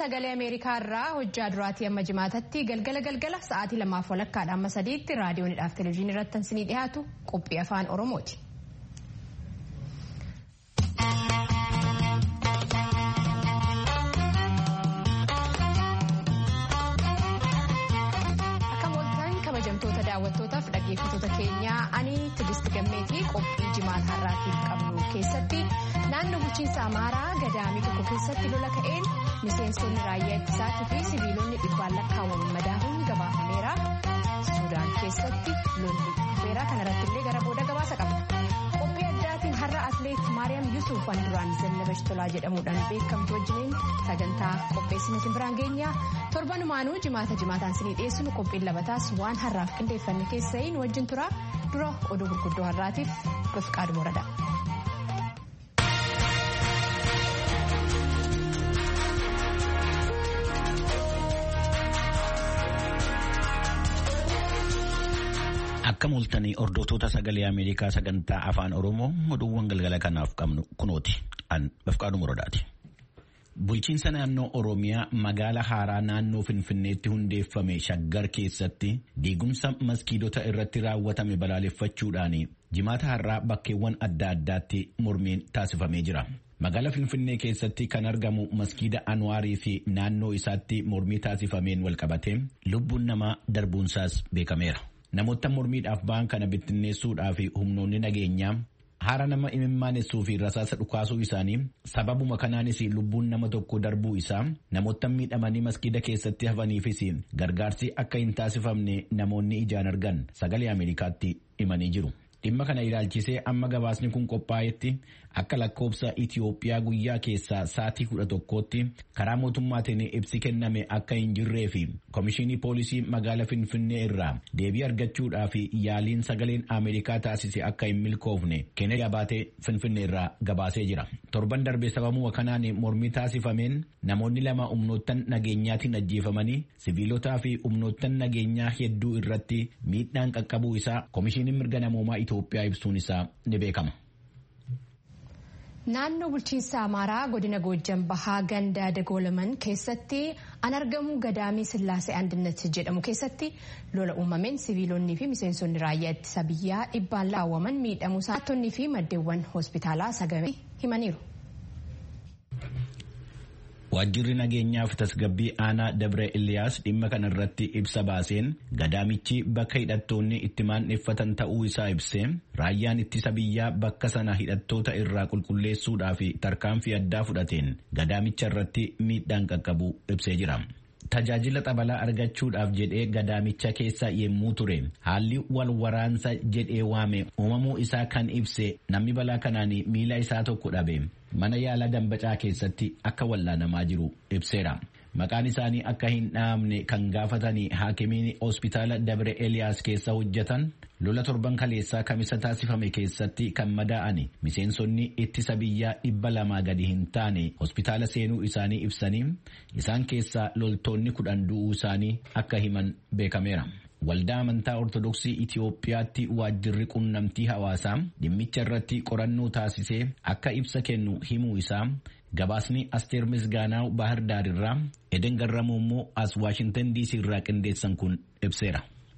sagalee Ameerikaa irraa hojjaa duraatii amma jimaatatti galgala galgala sa'aatii lamaaf walakkaadha amma sadiitti raadiyoonidhaaf televezyiinii irratti isinii dhiyaatu qophii afaan Oromooti. kabajamtoota daawwattootaaf dhaggeeffattoota keenyaa ani Tigist Gammeetii qophii jimaata har'aatiif qabnu keessatti naannoo bulchiinsa Amaaraa gadaamii tokko keessatti lola ka'een miseensonni raayyaa ittisaatii fi sibiilonni dhibbaan lakkaawwaman madaahuun gabaafameera. Suudaan keessatti lolli dhufeera kanarratti illee gara booda gabaasa qabna. Qophii addaatiin har'a atleet Maariyaam Yusuf waan duraan Zannabash Tolaa jedhamuudhaan beekamtu wajjiniin sagantaa qopheessiniitiin biraan geenya. torbanumaanuu jimaata jimaataan isinii dhiyeessinu qophiin labataas waan har'aaf qindeeffanne keessa'iin wajjin tura dura oduu gurguddoo har'aatiif bifqaadhu morada. Akka mul'atanii hordoftoota sagalee Ameerikaa sagantaa afaan Oromoo oduuwwan galgala kanaaf qabnu kunooti. An bifqaadhu moradaati. Bulchiinsa naannoo Oromiyaa magaala haaraa naannoo Finfinneetti hundeeffame shaggar keessatti diigumsa maskiidota irratti raawwatame balaaleffachuudhaan jimaata har'aa bakkeewwan adda addaatti mormiin taasifamee jira. Magaala Finfinnee keessatti kan argamu maskiida Anwaarii fi naannoo isaatti mormii taasifameen walqabatee lubbuun namaa darbuunsaas beekameera. Namoota mormiidhaaf ba'an kana bittinneessuudhaaf humnoonni nageenyaa haara nama imimmaaneessuu fi rasaasa dhukaasuu isaanii sababuma kanaanis lubbuun nama tokko darbuu isaa namoota miidhamanii maskiida keessatti hafaniifis gargaarsi akka hin taasifamne namoonni ijaan argan sagalee Ameerikaatti himanii jiru. Dhimma kana ilaalchisee amma gabaasni kun qophaa'etti akka lakkoobsa Itiyoophiyaa guyyaa keessaa sa'aatii kudha tokkootti karaa mootummaatiin ibsi kenname akka hin jirree fi Komishinii Poolisii magaala Finfinnee irraa deebii argachuudhaaf yaaliin sagaleen Ameerikaa taasise akka hin milkoofne kennee gabaatee Finfinnee irraa gabaasee jira. Torban darbe sababuma kanaan mormii taasifameen namoonni lama humnoottan nageenyaatiin ajjeefamanii siviilotaa fi humnoottan nageenyaa hedduu irratti miidhaan qaqqabuu isaa Komishiniin mirga namoomaa Itoophiyaa ibsuun isaa ni beekama. Naannoo bulchiinsa Amaaraa godina Goojjan Bahaa gandaa dagoolaman keessatti an argamu gadaamii Sillaasee Andinnat jedhamu keessatti lola uumameen siviilonnii fi miseensonni raayyaa ittisa biyyaa dhibbaan laawwaman miidhamuu saattonnii fi maddeewwan hospitaalaa sagamee himaniiru. Waajjirri nageenyaa fi tasgabbii aanaa Dabre Iliyaas dhimma kana irratti ibsa baaseen gadaamichi bakka hidhattoonni itti maandheeffatan ta'uu isaa ibsee raayyaan ittisa biyyaa bakka sana hidhattoota irraa qulqulleessuudhaaf tarkaanfii addaa fudhateen gadaamicha irratti miidhaan qaqqabu ibsee jira. Tajaajila xabalaa argachuudhaaf jedhee gadaamicha keessa yemmuu ture haalli wal waraansa jedhee waame uumamuu isaa kan ibse namni balaa kanaan miila isaa tokko dhabe mana yaalaa dambacaa keessatti akka wallaanamaa jiru ibseera. Maqaan isaanii akka hin dhahamne kan gaafatanii haakimiin hospitaala Dabre Eliyaas keessa hojjetan lola torban kaleessaa kamisa taasifame keessatti kan madaa'ani miseensonni ittisa biyyaa dhibba lamaa gadi hin taane hospitaala seenuu isaanii ibsanii isaan keessaa loltoonni kudhan du'uu isaanii akka himan beekameera. Waldaa amantaa Ortodoksii Itiyoophiyaatti waajjirri qunnamtii hawaasaa dhimmicha irratti qorannoo taasisee akka ibsa kennu himuu isaa gabaasni Asteer Misgaanaa Bahar Daarirraa Eden Garramuu immoo as Waashintan DC irraa qindeessan kun ibseera.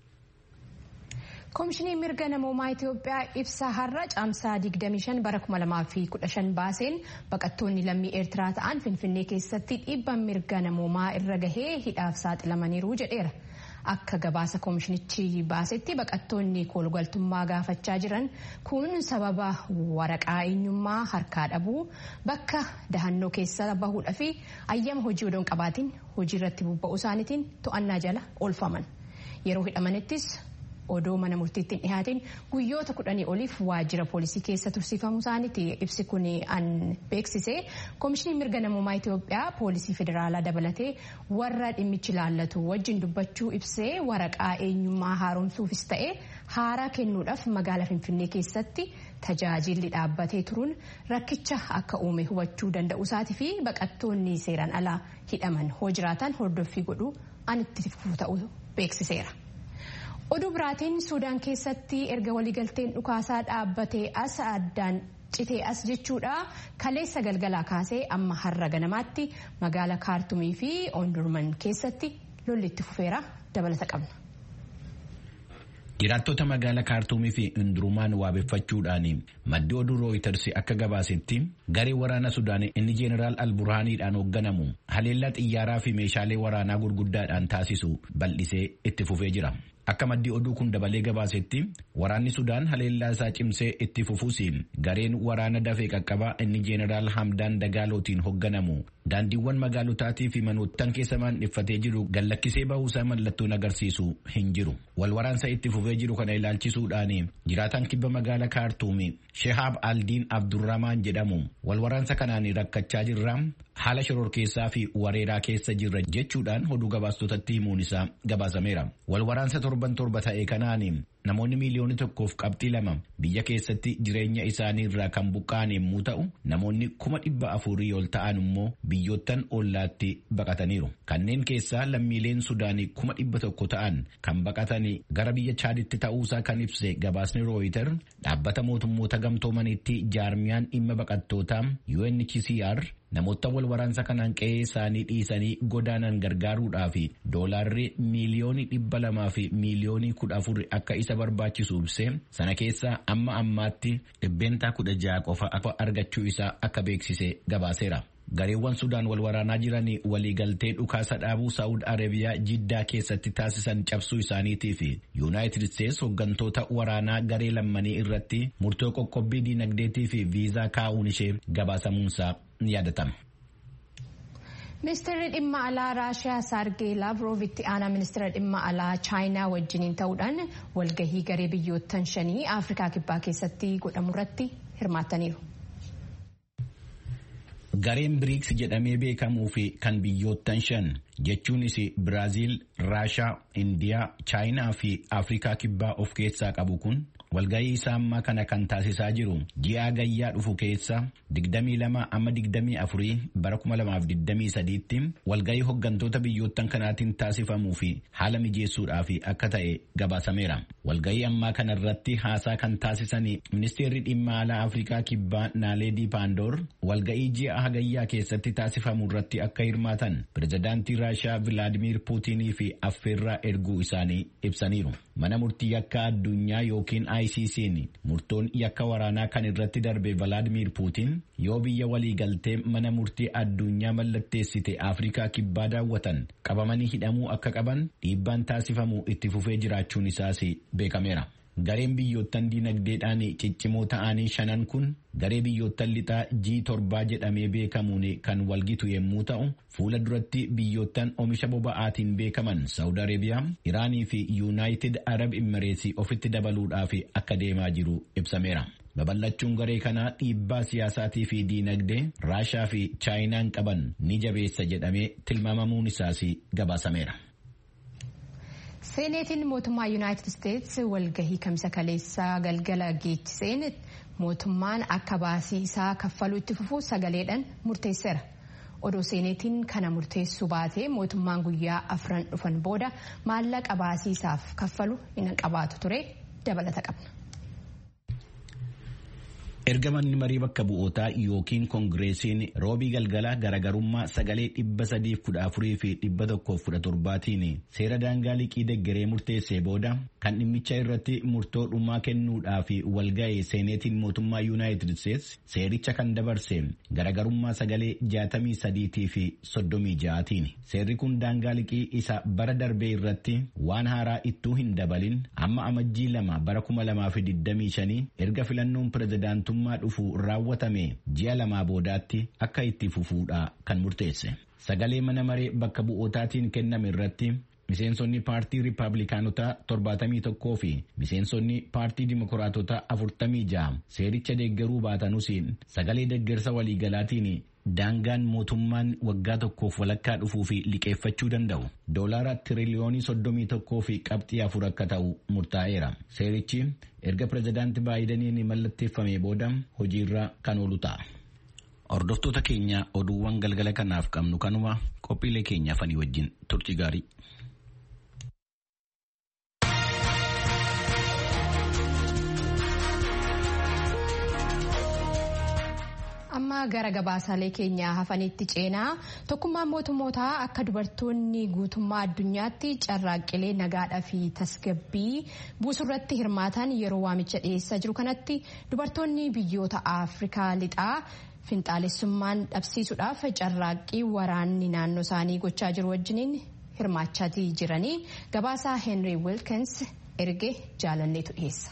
Koomishiniin mirga namoomaa Itiyoophiyaa ibsa har'a caamsaa 25 bara 2015 baaseen baqattoonni lammii Eertiraa ta'an Finfinnee keessatti dhiibbaan mirga namoomaa irra gahee hidhaaf saaxilamaniiru jedheera. Akka gabaasa koomishinichi baasetti baqattoonni koolgaltummaa gaafachaa jiran kun sababa waraqaa eenyummaa harkaa dhabuu bakka dahannoo keessa bahuudhaa fi ayyama hojii odoon qabaatiin hojii irratti bobba'uu isaaniitiin to'annaa jala oolfaman. Yeroo hidhamanittis odoo mana murtiitti dhihaatiin guyyoota kudhanii oliif waajjira poolisii keessa tursiifamuu isaaniiti ibsi kun an beeksise koomishiniin mirga namoomaa Itiyoophiyaa poolisii federaalaa dabalatee warra dhimmichi ilaallatu wajjin dubbachuu ibsee waraqaa eenyummaa haaromsuufis ta'e haaraa kennuudhaaf magaalaa finfinnee keessatti tajaajilli dhaabbatee turuun rakkicha akka uume hubachuu danda'u isaatii fi baqattoonni seeraan alaa hidhaman hoo jiraatan hordoffii godhuu an itti fufuu ta'uu beeksiseera. oduu biraatiin suudaan keessatti erga waliigalteen dhukaasaa dhaabbatee as addaan citee as jechuudha kaleessa galgalaa kaasee amma har'a ganamaatti magaala kaartumii fi oondurman keessatti lolli itti fufeera dabalata qabna. Jiraattota magaalaa kaartuumii fi hundurumaan waabeffachuudhaan maddi oduu rooyiters akka gabaasetti garee waraana Sudaan inni jeeneraal Alburhaaniidhaan hoogganamu haleellaa xiyyaaraa fi meeshaalee waraanaa gurguddaadhaan taasisu bal'isee itti fufee jira. Akka maddi oduu kun dabalee gabaasetti waraanni Sudaan haleellaa isaa cimsee itti fufuus gareen waraana dafee qaqqabaa inni jeeneraal Hamdaan Dagaalootiin hoogganamu daandiiwwan magaalotaatii fi manoottan keessa maandhiffatee jiru gallakkisee bahuusaa mallattoon agarsiisu hin jiru. Wal waraansa itti fufee jiru kana ilaalchisuudhaan jiraataan kibba magaalaa kaartuumi Shehaab Aldiin Abdurrahmaan jedhamu wal waraansa kanaan rakkachaa jirra haala shororkeessaa fi wareeraa keessa jirra jechuudhaan oduu gabaastotatti himuun isaa gabaasameera. Wal waraansa torban torba ta'e kanaan namoonni miiliyoona tokkoof qabxii lama biyya keessatti jireenya isaanii irraa kan buqqa'an yommuu ta'u namoonni kuma dhibba afurii ol ta'an immoo biyyoottan ollaatti baqataniiru. Kanneen keessaa lammiileen Sudaanii kuma dhibba tokko ta'an kan baqatanii gara biyya Chaaditti ta'uusaa kan ibse gabaasni Rooyiter dhaabbata mootummoota gamtoomanitti jaarmiyaan dhimma baqattootaa UNHCR namoota wal waraansa kanaan qe'ee isaanii dhiisanii godaanan gargaaruudhaaf doolaarri miiliyoonii dhibba lamaa fi miiliyoonii kudha afur akka isa barbaachisu ibse sana keessaa amma ammaatti dhibbeentaa kudha ja'a qofa akka argachuu isaa akka beeksise gabaaseera. Gareewwan Sudaan wal waraanaa jiran waliigaltee dhukaasa dhaabuu Saa'ud Arabiyaa jiddaa keessatti taasisan cabsuu isaaniitii fi Yuunaayitid Isteets hooggantoota waraanaa garee lammanii irratti murtoo qoqqobbii diinagdeetii fi viizaa kaa'uun ishee gabaasamuunsaa ni yaadatama. Ministeerri dhimma alaa Raashiyaa Saargee Laavrov itti aanaa ministeera dhimma alaa Chaayinaa wajjiniin ta'uudhaan walgahii garee biyyoottan shanii Afrikaa Kibbaa keessatti godhamu irratti hirmaataniiru. Gareen biriiks jedhamee beekamuu fi kan biyyoottan shan jechuunis Biraaziil, Raashaa, Indiyaa, Chaayinaa fi Afrikaa Kibbaa of keessaa qabu kun walgahii isaa ammaa kana kan taasisaa jiru ji'a gayyaa dhufu keessa 22 amma 24 bara 2023tti walgahii hooggantoota biyyoottan kanaatiin taasifamuu fi haala mijeessuudhaaf akka ta'e gabaasameera. Walgahii ammaa kana irratti haasaa kan taasisan ministeerri dhimma alaa Afrikaa Kibbaa Naaleedii Paandoor walgahii ji'a hagayyaa keessatti taasifamu irratti akka hirmaatan pirezidaantii Raashaa Vilaadimiir Puutinii fi affeerraa erguu isaanii ibsaniiru. Mana murtii yakka addunyaa yookiin ICC'n murtoon yakka waraanaa kan irratti darbe Vilaadimiir Puutin yoo biyya waliigaltee mana murtii addunyaa mallatteessite Afrikaa Kibbaa daawwatan qabamanii hidhamuu akka qaban dhiibbaan taasifamu itti fufee jiraachuun isaas beekameera. Gareen biyyoottan dinagdeedhaan ciccimoo ta'anii shanan kun garee biyyoottan lixaa G7 jedhamee beekamuun kan walgitu yommuu ta'u fuula duratti biyyoottan oomisha boba'aatiin beekaman Saawud Arabiyaa, Iraanii fi Yuunaayitid Arab Imireetsii ofitti dabaluudhaaf akka deemaa jiru ibsameera. Babal'achuun garee kanaa dhiibbaa siyaasaatii fi diinagdee Raashaa fi Chaayinaan qaban ni jabeessa jedhamee tilmaamamuun isaas gabaasameera. Seeneetiin mootummaa Yuunaayitid Isteets walgahii kamisa kaleessaa galgala geechiseen mootummaan akka baasii isaa kaffaluu itti fufuu sagaleedhaan murteesseera. Odoo seeneetiin kana murteessuu baatee mootummaan guyyaa afran dhufan booda maallaqa baasii isaaf kaffalu hin qabaatu ture dabalata qabna. Erga manni marii bakka bu'ootaa yookiin koongireesiin roobii galgalaa garagarummaa sagalee dhibba sadiif kudha afurii fi dhibba tokkoof kudha torbaatiin seera daangaa liqii deggeree murteessee booda kan dhimmicha irratti murtoo dhumaa kennuudhaaf walga'e seeneetiin mootummaa yuunaayitid isteets seericha kan dabarse garagarummaa sagalee jaatamii sadiitii fi soddomii ja'aatiin seerri kun daangaa liqii isa bara darbee irratti waan haaraa ittuu hin dabalin amma amajjii lama bara kuma lamaa fi digdamii shanii erga filannoon pirezidaantu mootummaa dhufu raawwatame ji'a lamaa boodaatti akka itti fufuudha kan murteesse. Sagalee mana maree bakka bu'ootaatiin kenname irratti miseensonni paartii riippaabilikaanotaa torbaatamii tokkoo fi miseensonni paartii dimokiraatotaa afurtamii ja'a seericha deeggaruu baatanus sagalee deeggarsa waliigalaatiin daangaan mootummaan waggaa tokkoof walakkaa dhufuu fi liqeeffachuu danda'u doolaara tiriliyoonii soddomii tokkoo fi qabxii afur akka ta'u murtaa'eera seerichi erga pirezidaanti baayidaniin mallatteeffame booda hojiirra kan oolu ta'a. Hordoftoota keenya oduuwwan galgala kanaaf qabnu kanuma qophiilee keenyaaf ani wajjin turtii gaarii. amma gara gabaasaalee keenyaa hafanitti ceenaa tokkummaan mootummootaa akka dubartoonni guutummaa addunyaatti carraaqqilee nagaadhaa fi tasgabbii buusurratti hirmaatan yeroo waamicha dhiyeessaa jiru kanatti dubartoonni biyyoota afrikaa lixaa finxaalessummaan dhabsiisuudhaaf carraaqqii waraanni naannoo isaanii gochaa jiru wajjiniin hirmaachaatii jiranii gabaasaa heenrii wilkins erge jaalanneetu dhiyeessa.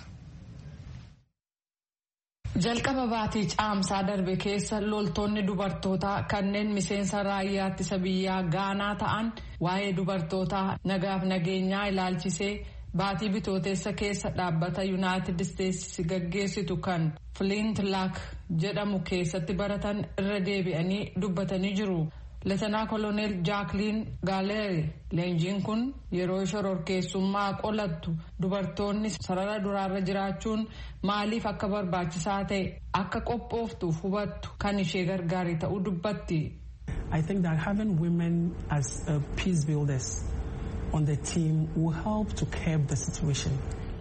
jalqaba baatii caamsaa darbe keessa loltoonni dubartootaa kanneen miseensa raayyaa ittisa biyyaa gaanaa ta'an waa'ee dubartootaa nagaaf nageenyaa ilaalchisee baatii bitooteessa keessa dhaabbata yuunaayitid isteetsi gaggeessitu kan flint laak jedhamu keessatti baratan irra deebi'anii dubbatanii jiru. Leetanaa koloneel jaakliin gaaleeri leenjiin kun yeroo shororkeessummaa qolattu dubartoonni sarara duraarra jiraachuun maaliif akka barbaachisaa ta'e akka qophooftuuf hubattu kan ishee gargaarii ta'uu dubbatti. I think that having women as uh, peace builders on the team will help to curb the situation.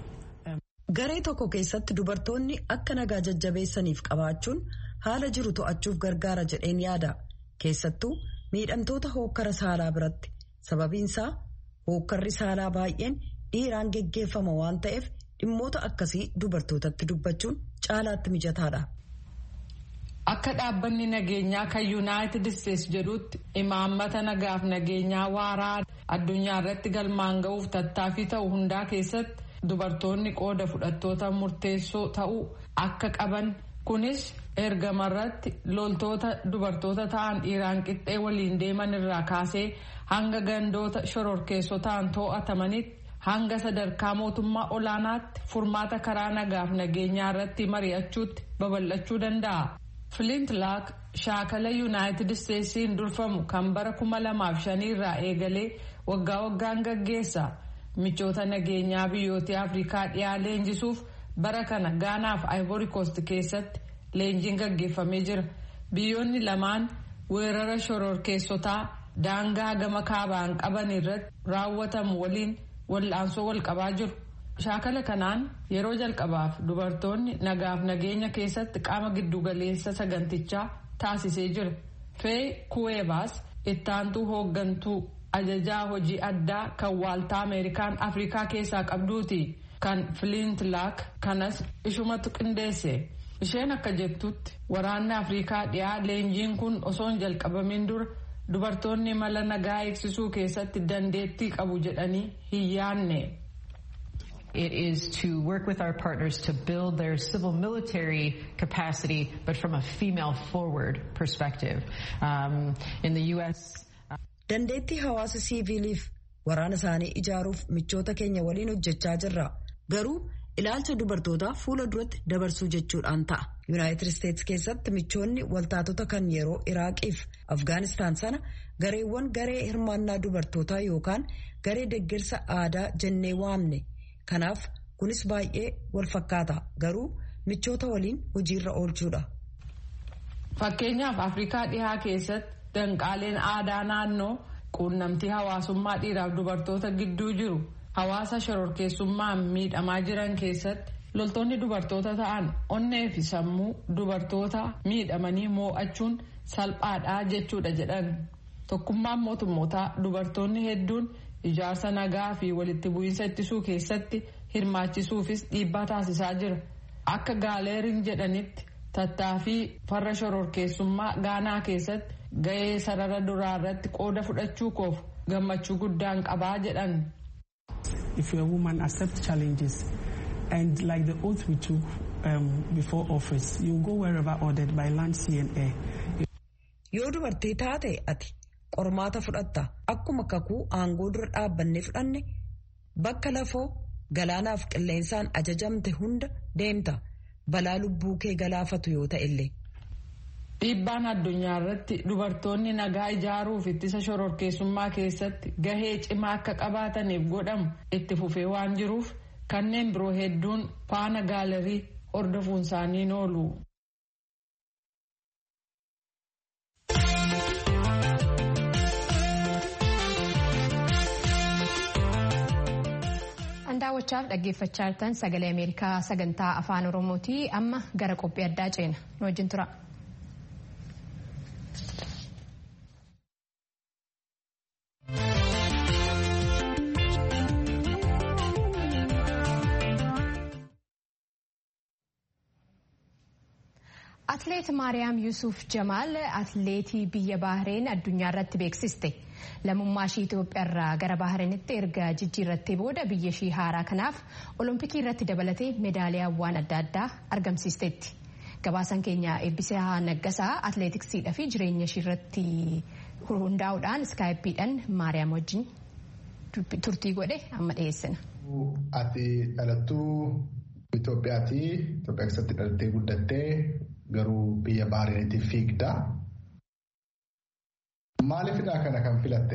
Garee tokko keessatti dubartoonni akka nagaa jajjabeessaniif qabaachuun haala jiru to'achuuf gargaara jedheen yaada. keessattuu miidhamtoota hookkara saalaa biratti sababiinsaa hookkarri saalaa baay'een dhiiraan geggeeffama waan ta'eef dhimmoota akkasii dubartootatti dubbachuun caalaatti mijataadha. Akka dhaabbanni nageenyaa kan yuunaayitid isteetsi jedhutti imaammata nagaaf nageenyaa waaraa addunyaa irratti galmaan ga'uuf tattaaffii ta'u hundaa keessatti dubartoonni qooda fudhattoota murteessoo ta'uu akka qaban kunis. ergamarratti loltoota dubartoota ta'an dhiiraan qixxee waliin deeman irraa kaasee hanga gandoota shororkeessotaan to'atamanitti hanga sadarkaa mootummaa olaanaatti furmaata karaa nagaaf nageenyaa irratti mari'achuutti babal'achuu danda'a. Flint Laak shaakala yuunaayitid isteetsiin durfamu kan bara kuma lamaaf shanii irraa eegalee waggaa waggaan gaggeessa michoota nageenyaa biyyoota afrikaa dhiyaa leenjisuuf bara kana gaanaaf ivory coast keessatti. leenjiin gaggeeffamee jira biyyoonni lamaan weerara shororkeessotaa daangaa gama kaabaan qaban irratti raawwatamu waliin wal'aansoo wal qabaa jiru shaakala kanaan yeroo jalqabaaf dubartoonni nagaaf nageenya keessatti qaama giddugaleessa sagantichaa taasisee jira fee kuweebaas ittaantuu hooggantuu ajajaa hojii addaa kan waaltaa ameerikaan afrikaa keessaa qabduuti kan flint laak kanas ishumatu qindeesse. isheen akka jettutti waraanni afrikaa dhiyaa leenjiin kun osoo hin jalqabamin dura dubartoonni mala nagaa eegsisuu keessatti dandeettii qabu jedhanii hin yaanne. It is to work with our partners to build their civil military capacity, but from a female forward perspective. Um, in the U.S. Dandeettii hawaasa siiviiliif waraana isaanii ijaaruuf michoota keenya waliin hojjechaa jirra. Garuu ilaalcha dubartootaa fuula duratti dabarsuu jechuudhaan ta'a. Yuunaayitid Isteetsi keessatti michoonni waltaatota kan yeroo Iraaqiif Afgaanistaan sana gareewwan garee hirmaannaa dubartootaa yookaan garee deeggarsa aadaa jennee waamne. Kanaaf kunis baay'ee wal fakkaata garuu michoota waliin hojiirra oolchuudha. Fakkeenyaaf Afrikaa dhihaa keessatti danqaaleen aadaa naannoo quunnamtii hawaasummaa dhiiraaf dubartoota gidduu jiru. hawaasa shororkeessummaan miidhamaa jiran keessatti loltoonni dubartoota ta'an onnee fi sammuu dubartoota miidhamanii moo'achuun salphaadhaa jechuudha jedhan tokkummaan mootummootaa dubartoonni hedduun ijaarsa nagaa fi walitti bu'iinsa ittisuu keessatti hirmaachisuufis dhiibbaa taasisaa jira akka gaaleeriin jedhanitti tattaaffii farra shororkeessummaa gaanaa keessatti ga'ee sarara duraa irratti qooda fudhachuu koof gammachuu guddaan qabaa jedhan. if you're a woman, accept challenges. And like the oath we took um, before office, you go wherever ordered by land, sea and air. Yoo dubartii taate ati qormaata fudhatta akkuma kakuu aangoo dura dhaabbannee fudhanne bakka lafoo galaanaaf qilleensaan ajajamte hunda deemta balaa lubbuu kee galaafatu yoo ta'e illee. Dhiibbaan addunyaa irratti dubartoonni nagaa ijaaruuf ittisa shororkeessummaa keessatti gahee cimaa akka qabaataniif godhamu itti fufee waan jiruuf kanneen biroo hedduun faana gaalarii hordofuun isaanii oolu. daawwachaaf dhaggeeffachaa jirtan sagalee ameerikaa sagantaa afaan oromooti amma gara qophii addaa ceena nu wajjin tura. Atleet Maariyaam Yuusuf Jamaal atleetii biyya Baahireen addunyaa irratti beeksiste. Lammummaa ishii Itoophiyaa irraa gara Baahireenitti erga jijjiirrattee booda biyya ishii haaraa kanaaf Olompikii irratti dabalatee meedaaliyaawwan adda addaa argamsiisteetti. Gabaasan keenya eebbisaa naggasaa atleetiksiidhaa fi jireenya ishii irratti hundaa'uudhaan iskaayippiidhaan Maariyaam wajjin turtii godhe amma dhiyeessina. Ati dhalattuu Itoophiyaati. Itoophiyaa keessatti dhalattee guddattee garuu biyya Baahireenitti fiigda. Maaliifidha kana kan filatte?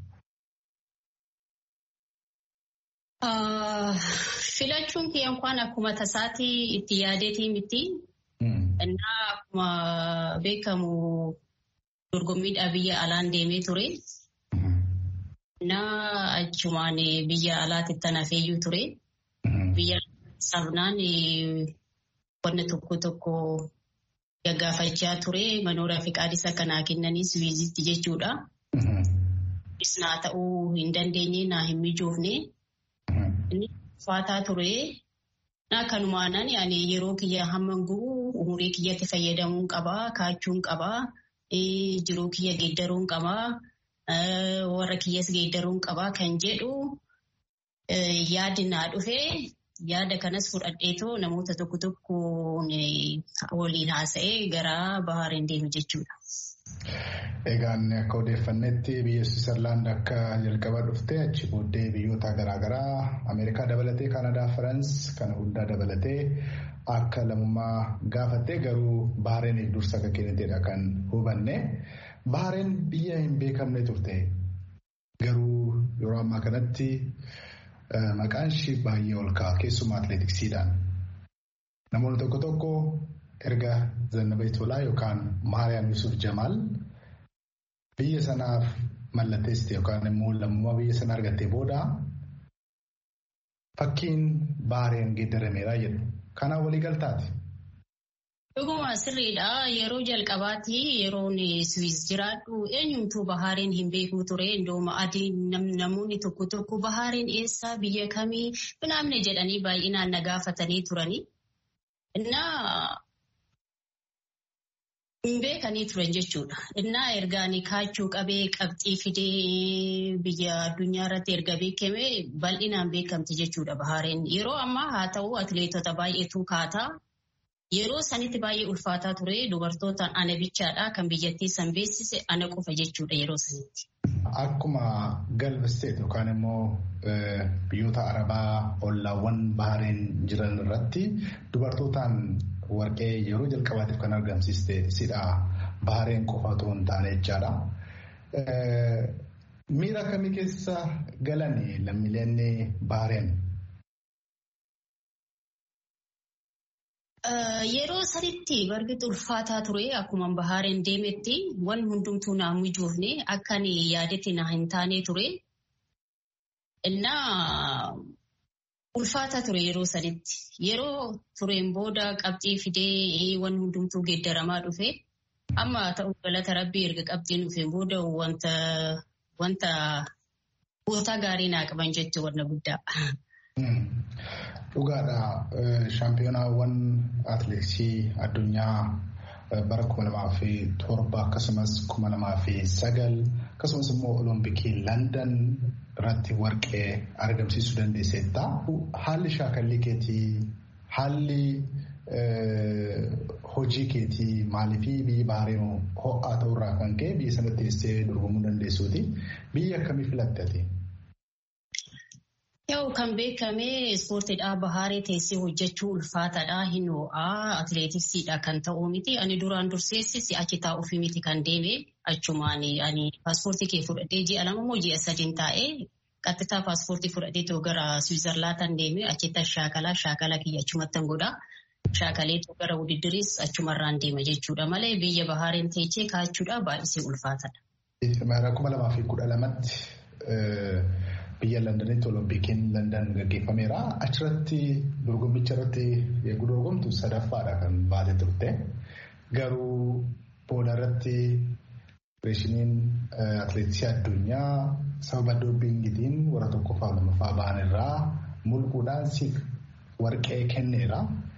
Filachuun kiyya inkwaan akkuma tasaatii itti yaadeetii miti. Innaa akkuma beekamu dorgommiidhaa biyya alaan deemee ture. Innaa achumaan biyya alaatti tanaafeeyyuu ture. Biyya sabnaan wanna tokko tokko gaggaafachaa ture manoora fi qaadisa kanaa kennanis wiizitti jechuudha. Naa ta'uu hin dandeenye naa hin mijoofne. Inni ulfaataa ture. Naa kanumaanaan ani yeroo kiyya hamma gu'u umurii kiyyatti fayyadamuun qabaa, kaachuun qabaa, jiruu kiyya geeddaruun qabaa, warra kiyyas geeddaruun qabaa kan jedhu yaadi naa dhufee yaada kanas fudhadheetoo namoota tokko tokko waliin haasa'ee gara Bahaareen deemu jechuudha. Egaan akka odeeffannetti biyya Switzerland akka jalqaba dhufte achi booddee biyyoota garaagaraa Ameerikaa dabalatee Kaanadaa, Firaans kana hundaa dabalatee akka lammummaa gaafattee garuu Bahareeniif dursa akka kenniteedha kan hubanne. Bahareen biyya hin beekamne turte garuu yeroo ammaa kanatti maqaan ishii baay'ee ol ka'a keessumaa atileetiksiidhaan. Namoonni tokko tokko erga Zannabee Tolaa yookaan Maariyaam Yusuf Jamaal biyya sanaaf mallatteessite yookaan immoo lammummaa biyya sana argattee booda fakkiin Bahareen geeddarameera jedhu. Kanaan walii galtaati. Dhuguma sirriidha. Yeroo jalqabaatti yeroon Swiss jiraadhu eenyumtuu Bahaareen hin beeku ture. Indooma adii namoonni tokko tokko Bahaareen eessaa biyya kamii binaamne jedhanii baay'inaan na gaafatanii turani. Innaa hin beekanii turan jechuudha. Innaa ergaan kaachuu qabee qabxii fidee biyya addunyaa irratti erga beekame bal'inaan beekamti jechuudha Bahaareen. Yeroo ammaa haa ta'u atileetota baay'eetu kaataa. Yeroo sanitti baay'ee ulfaataa ture dubartootaan ana bichaadha kan biyyattii san beeksise ana qofa jechuudha yeroo sanitti. Akkuma galbisteet yookaan immoo biyyoota arabaa ollaawwan bahareen jiran irratti dubartootaan warqee yeroo jalqabaatiif kan argamsiiste sidha bahareen qofa otoo hin taane jechaadha. Miira akkamii keessa galanii lammiileen bahareen? Yeroo sanitti bargiti ulfaataa ture akkuma bahaareen deemetti waan hundumtuu naa mijoofne akkan yaadetti naa hin taane ture. Innaa ulfaataa ture yeroo sanitti. Yeroo tureen booda qabxii fidee waan hundumtuu geeddaramaa dhufe. Amma ta'u galata rabbii erga qabxiin dhufeen booda wanta wanta goota gaarii naa qaban jechuun wanna guddaa. Dhugaadha. Shaampiyonaawwan atileetiksii addunyaa bara kuma lamaa fi torba akkasumas kuma lamaa fi sagal akkasumas immoo olompikii Landan irratti warqee argamsiisuu dandeesseetta. Haalli shaakallii keetii haalli hojii keetii maaliifii biyyi bahareen ho'aa ta'urraa kan ka'e biyya sanatti teessee dorgomuu dandeessuuti. Biyya akkamii filatte? Yoo kan beekame ispoortiidhaa bahaaree teessee hojjechuu ulfaataadha hin ho'aa atileetiksiidha kan ta'uu miti ani duraan durseessi si'achi taa'uufi miti kan deeme achumaan ani paaspoortii kee fudhadhee ji'a lama moo ji'a sadiin taa'ee qaxxitaa paaspoortii fudhadhee too gara Siwiizerlaandan deeme achitti shaakalaa shaakala kiyya achumattan godha shaakalee too gara wudiddiriis achumarraan deema jechuudha malee biyya bahaareen teechee kaachuudha baay'isee ulfaataadha. Kuma lamaa fi kudha lamatti biyya Londanitti Oloompikiin London gaggeeffameera. Achirratti dorgommicha irratti yeroo dorgomtu sadaffaadha kan baate turte. Garuu booda irratti federeeshiniin atileetiksii addunyaa sababa doopingiitiin warra tokkoffaa lamaffaa ba'an irraa mulquudhaan siif warqee kenneera.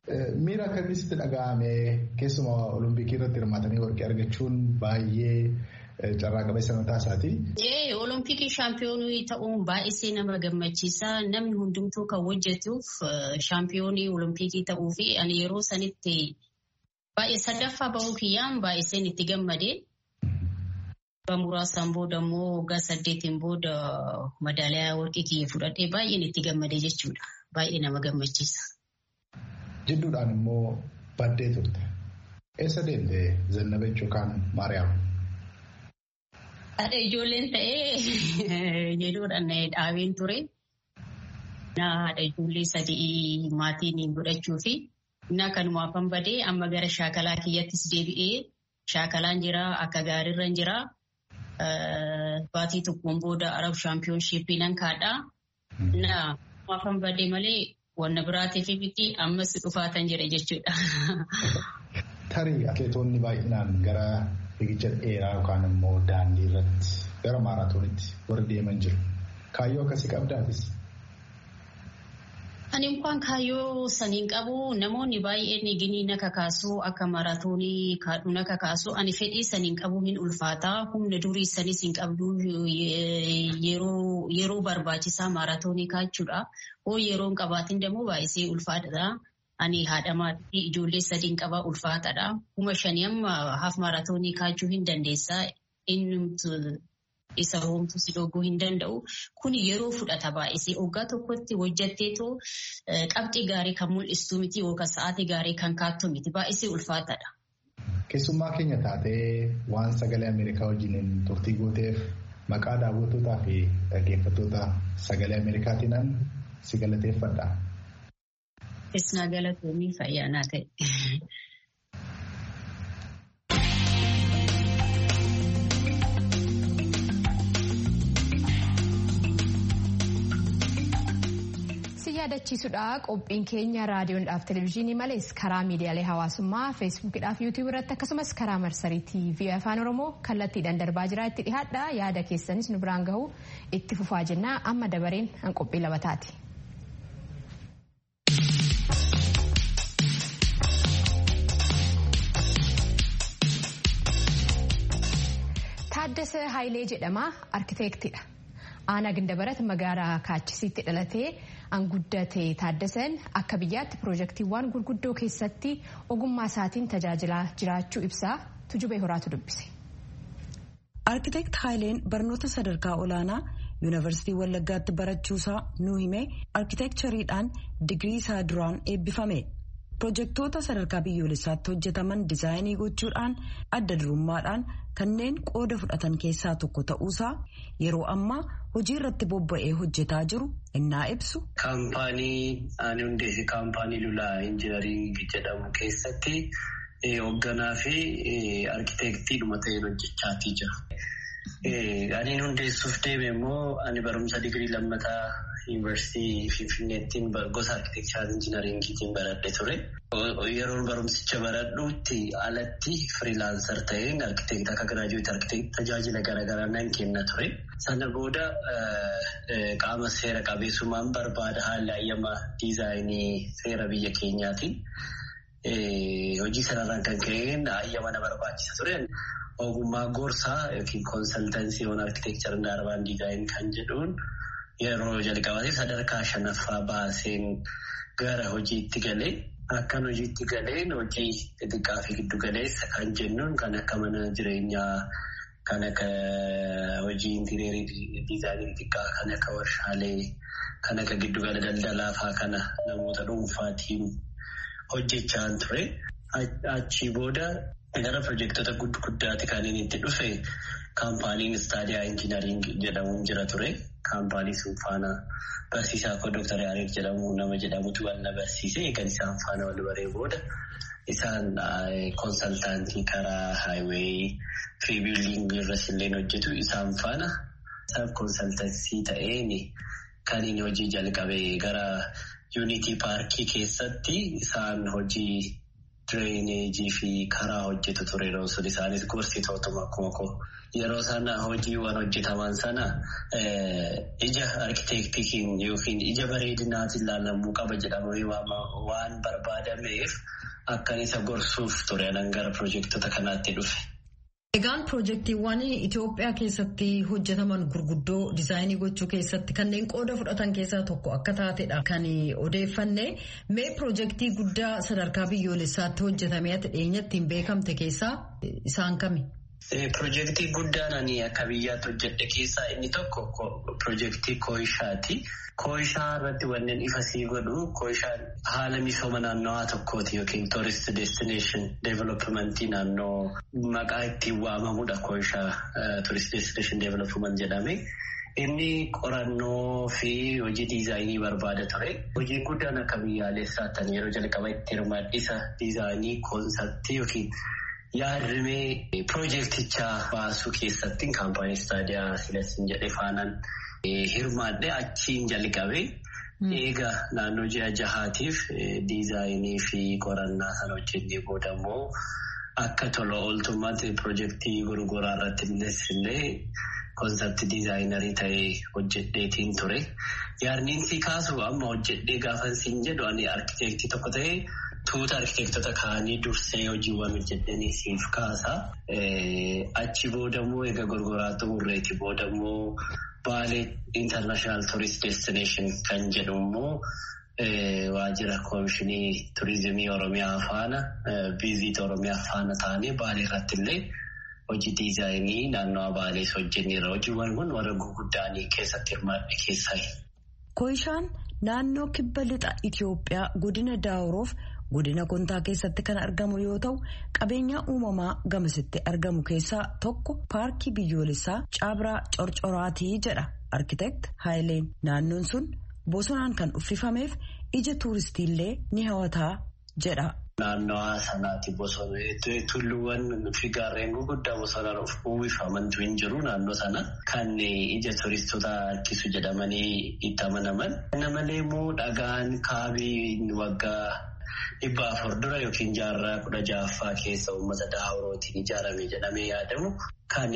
Miira akkamitti dhaga'ame keessumaa olompikii irratti hirmaatanii warqee argachuun baay'ee carraa qabeessa mataa isaati. Olompikii shaampiyoonii ta'uun baay'isee nama gammachiisa. Namni hundumtuu kan hojjetuuf shaampiyoonii olompikii ta'uu fi ani yeroo sanitti baay'ee sadaffaa bahuu kiyyaan baay'iseen itti gammade. Muraasaan booda immoo waggaa saddeetiin booda madaaliyaa warqii kiyya fudhadhee baay'een itti gammade jechuudha. Baay'ee nama gammachiisa. Jidduudhaan immoo baddee turte. Eessa deemte Zannabech yookaan Maariyaam? Haadha ijoolleen ta'ee jedhuudhaan dhaabeen ture. Haadha ijoollee sadii maatiin godhachuu fi kanumaafan badee amma gara shaakalaa kiyyattis deebi'ee shaakalaan jira akka gaariirra jira. Baatii tokkoon booda Arab shaampiyoonshiippii nan kaadhaa. Kanumaafan badee malee wanna biraatiif miti ammas dhufaatan jira jechuudha. Tarii atleetonni baay'inaan gara fiigicha dheeraa yookaan immoo daandii irratti gara maaraatoonitti warri deeman jiru. Kaayyoo akkasii qabdaatis. Ani inkwaan kaayyoo saniin qabu namoonni baay'een ginii na kakaasu akka maaraatoonii kaadhu na kakaasu ani fedhii saniin qabu hin ulfaata humna durii sanis hin qabdu yeroo barbaachisaa maaraatoonii kaachuudha. Hoo yeroo hin qabaatin dammoo baay'isee ulfaatadha. Ani haadha maatii ijoollee sadiin qabaa ulfaatadha. Kuma shanii amma haaf maaraatoonii kaachuu hin dandeessaa. Inni isa hoomtu si dhoguu hin danda'u. Kun yeroo fudhata baay'isee waggaa tokkotti hojjatteetoo qabxii gaarii kan mul'istu miti yookaan sa'aatii gaarii kan kaattu miti baay'isee ulfaatadha. Keessummaa keenya taatee waan sagalee Ameerikaa wajjiniin turtii gooteef maqaa daawwattootaa fi dhaggeeffattoota sagalee Ameerikaatiin si galateeffadha. Isnaa galatoomii fayyaanaa ta'e. yaadachiisudha qophiin keenya raadiyoodhaaf televezyiinii malees karaa miidiyaalee hawaasummaa feesbuukidhaaf yuutuub irratti akkasumas karaa marsarii tiivii afaan oromoo kallattiidhaan darbaa jira itti dhihaadha yaada keessanis nu biraan gahu itti fufaa jennaa amma dabareen an qophii labataati. Taaddasee Hayilee jedhama arkiteektidha. Aanaa Gindabarat magaalaa Kaachisiitti dhalatee anguddate Taaddaseen akka biyyaatti piroojeektiiwwan gurguddoo keessatti ogummaa isaatiin tajaajilaa jiraachuu ibsaa tujubee horaatu dubbise. Arkiteekt Haayileen barnoota sadarkaa olaanaa yuunivarsiitii Wallaggaatti barachuusaa nuu himee arkiteekchariidhaan digirii isaa duraan eebbifame. Pirojektoota sadarkaa biyyoolessaatti hojjetaman dizaayinii gochuudhaan adda durummaadhaan kanneen qooda fudhatan keessaa tokko ta'uusaa yeroo ammaa hojii irratti bobba'ee hojjetaa jiru innaa ibsu. Kaampaanii ani hundeesse kaampaanii lulaa injinaringii jedhamu keessatti hoogganaa fi arkiteektii dhuma ta'een hojjechaatii jira. Aniin hundeessuuf deeme immoo ani barumsa digirii lammataa yuunivarsiitii Finfinneettiin gosa arkiteekcharii injinaringiitiin baradhe ture. Yeroo barumsicha baradhuutti alatti firiilaansar ta'een arkiteektii akka giraajuuti arkiteektii tajaajila garaagaraa nan kenna ture. Sana booda qaama seera qabeessummaan barbaada haala ayyamaa diizaayinii seera biyya keenyaatiin. Hojii sanarraan kan ka'een ayyama na barbaachisa ture. Ogummaa gorsaa yookiin koonsaltansii waan arkiteekcharii daarbaan diizaayin kan jedhuun yeroo jalqabaatiif sadarkaa shanaffaa baaseen gara hojiitti galee akkan hojiitti galeen hojii xixiqqaa fi giddu galeessa kan jennuun kan akka mana jireenyaa kan akka hojii intireerii diizaayinii xixiqqaa kan akka warshaalee kan akka giddugala daldalaa fa'aa kana namoota dhuunfaatiin hojjechaa ture. Achii booda gara pirojektoota guddaatti kan inni itti dhufe kaampaaniin istaadiyaa injinaring jedhamuun jira ture. Kaampaanii sun faana barsiisaa koo Dooktar Yaareed jedhamu nama jedhamutu wal na barsiise. Eegan isaan faana wal baree booda isaan konsaltaantii karaa haayiweeyi fi biildingii irras illee hojjetu isaan faana saaf konsaltansii ta'een kan inni hojii jalqabe gara yuunitii paarkii keessatti isaan hojii Direeneejii fi karaa hojjetu ture yeroo sun isaanis gorsitootuma akkuma koo yeroo sana hojiiwwan hojjetaman sana ija arkiteektikiin yookiin ija bareedinaatiin ilaalamuu qaba jedhamee waan barbaadameef akkan isa gorsuuf ture anan gara piroojektota kanaatti dhufe. Egaan piroojeektiiwwan Itoophiyaa keessatti hojjetaman gurguddoo diizaayinii gochuu keessatti kanneen qooda fudhatan keessaa tokko akka taatedha kan odeeffanne mee piroojeektii guddaa sadarkaa biyyoolessaatti hojjetamee ati dhiyeenyattiin beekamte keessaa isaan kami? Piroojeektii guddaan ani akka biyyaatti hojjedhe keessaa inni tokko piroojeektii Kooyishaati. Kooyishaa irratti wanneen ifa sii godhu Kooyishaan haala misooma naannawaa tokkooti yookiin tourist destination developmentii naannoo maqaa ittiin waamamudha Kooyishaa tourist destination development jedhame. Inni qorannoo fi hojii diizaayinii barbaada ture. Hojiin guddaan akka biyyaalessaatti yeroo jalqaba itti hirmaadhisa diizaayinii koonseptii yookiin yaadrimee piroojeektichaa baasuu keessatti kaampaanii istaadiyaa silasin jedhe faanaan hirmaadhe achiin jalqabe. Eega naannoo ji'a jahaatiif diizaayinii fi qorannaa sana hojjennee booda immoo akka tola ooltummaatti piroojeektii gurguraa irratti illee koonseptii diizaayinarii ta'ee hojjedheetiin ture. Yaadniin si kaasu amma hojjedhee gaafan siin jedhu ani arkiteektii tokko ta'ee. Tuuta arkiteektota kaanii dursee hojiiwwan hojjetanii siif kaasa. Achi boodammoo egaa gurguraa xumurreeti boodammoo Baalee International Tourist Destination kan jedhu immoo waajjira koomishinii turizimii Oromiyaa faana viizit Oromiyaa faana taanee Baalee irratti illee hojii diizaayinii naannawaa Baalees hojjenneera. Hojiiwwan kun warra gurguddaanii keessatti hirmaadhe keessaa. Kooyishaan naannoo kibba lixa Itoophiyaa godina Daawuroof. godina kontaa keessatti kan argamu yoo ta'u qabeenya uumamaa gamasitti argamu keessaa tokko paarkii biyyoolessaa caabraa corcoraatii jedha arkiteekt haayileen naannoon sun bosonaan kan uffifameef ija tuuristiillee ni hawataa jedha. Naannawaa sanaati bosona tulluuwwan fi gaarreen gurguddaa bosonaan uwwifamantu hin jiru naannoo sana kan ija turistoota harkisu jedhamanii itti amanaman. Kana malee immoo dhagaan kaabii waggaa. Dhibba afur dura yookiin jaarraa kudha ja'affaa keessa uummata daawurootiin ijaarame jedhamee yaadamu kan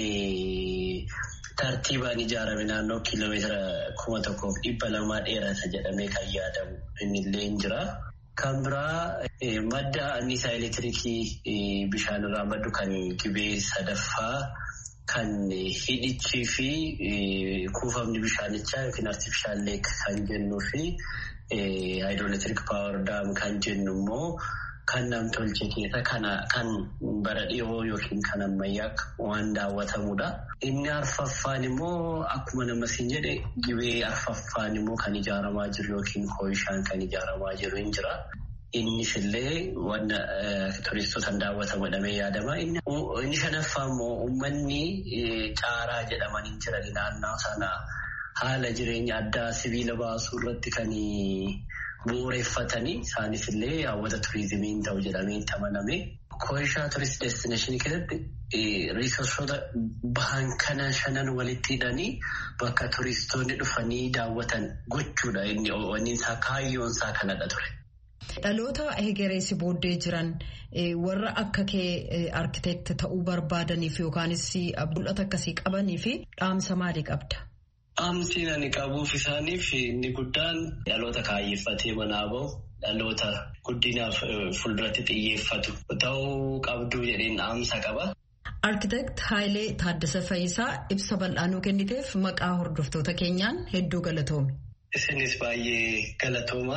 tartiibaan ijaarame naannoo kiiloomeetira kuma tokkoof dhibba lamaa dheerata jedhamee kan yaadamu innillee hin jira. Kan biraa madda anniisaa elektiriikii bishaan irraa maddu kan gibee sadaffaa kan hidhichii fi kuufamni bishaanichaa yookiin artifishaal leek kan jennuu fi. Haayidroolektirik paawar daam kan jennu immoo kan namtolchee keessa kan bara dhiyoo yookiin kan ammayyaa waan daawwatamudha. Inni arfaffaan immoo akkuma namasiin jedhe gibee arfaffaan immoo kan ijaaramaa jiru yookiin kooyishaan kan ijaaramaa jiru hin jira. Innis illee waan turistootaan daawwatamu jedhamee yaadama. Inni shanaffaa immoo uummanni caaraa jedhamanii jiran naannoo sana. Haala jireenya addaa sibiila baasuu irratti kan bu'uureffatanii isaanis illee hawwata turizimiin ta'u jedhamee itti amaname. Kooyishaa turist destineeshinii keessatti riisorsoota bahan kana shanan walitti hidhanii bakka turistoonni dhufanii daawwatan gochuudha inni isaa kaayyoon isaa kanadha ture. Dhaloota egereessi booddee jiran warra akka kee arkiteekti ta'uu barbaadaniif yookaanis mul'ata akkasii qabanii fi dhaamsa maalii qabda? Dhaamsiin ani qabuuf isaaniif inni guddaan dhaloota kaayyeffatee manaa bahu dhaloota guddinaaf fuulduratti xiyyeeffatu ta'uu qabdu jedheen dhaamsa qaba. Arkiteekt Haayilee Taaddasa Fayisaa ibsa bal'aanuu kenniteef maqaa hordoftoota keenyaan hedduu galatoomi. Isinis baay'ee galatooma.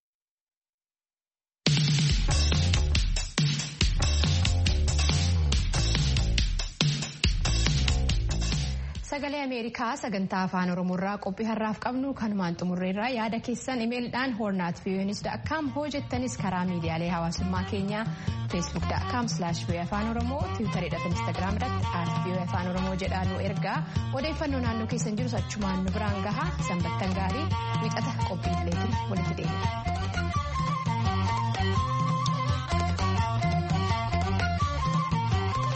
Sagalee Ameerikaa sagantaa afaan Oromoorraa qophii har'aaf qabnu kanumaan xumurreerraa yaada keessan imeelidhaan hoornaat viiyoonis da'akkaam hoo jettanis karaa miidiyaalee hawaasummaa keenyaa feesbuuk da'akkaam silaash viiyoo afaan oromoo tiwutareedhaaf instaagiraam irratti aat viiyoo afaan oromoo jedhaa nu ergaa odeeffannoo naannoo keessan jirus achumaan nu biraan gahaa sanbattan gaarii wiixata qophii ileetiin walitti deebi'a.